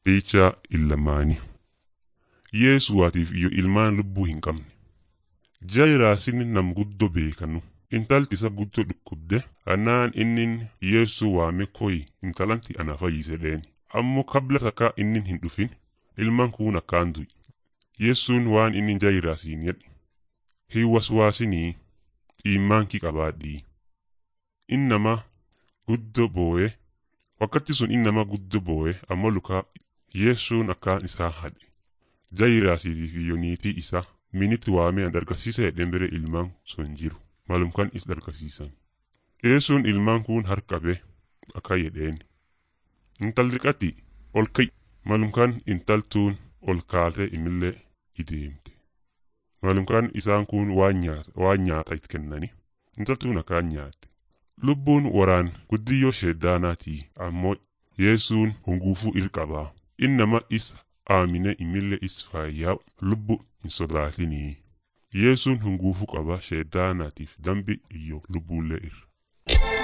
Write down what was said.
Eechaa illamaanii Yeesuwaatiif iyo ilmaan lubbuu hin qabne. Jaayiraasin nam guddoo beekanu. Intalti isa guddoo dhukkubde anaan innin Yeesuu waame koyi intalanti ana fayyise dheeni. Ammoo kabla takka innin hin dhufin ilmaan kun akkaan du'i. Yeessuun waan inni jaayiraasiin jedhe. Hin waswaasinii xiimmaankii qabaadhii. Innama guddoo boo'e wakkatti sun innama guddoo boo'e ammoo lukaa Yeessuun akkaan isaa hadhe. Jaayiraasiitiif iyo niitii isaa minitti waamee an dargasiisa jedheen bire ilmaan sun jiru. Malumkan is dargasiisan. Yeessuun ilmaan kun harkabe akka jedheen. Intalli qati ol ka'i. Malumkan intaltuun ol kaatee imillee ideemte. Malumkan isaan kun waan nyaata waan nyaata it kennani. Intaltuun akkaan nyaatte. Lubbuun waraan guddiyyoo sheeddaanaatii ammoo Yeessuun hunguufuu ilqabaa. Innama isa aamine imillee is fayyaa lubbu hin sodaatinii. Yeessuun hunguufuu qaba sheeddaanaatiif dambi iyo lubbuullee irra.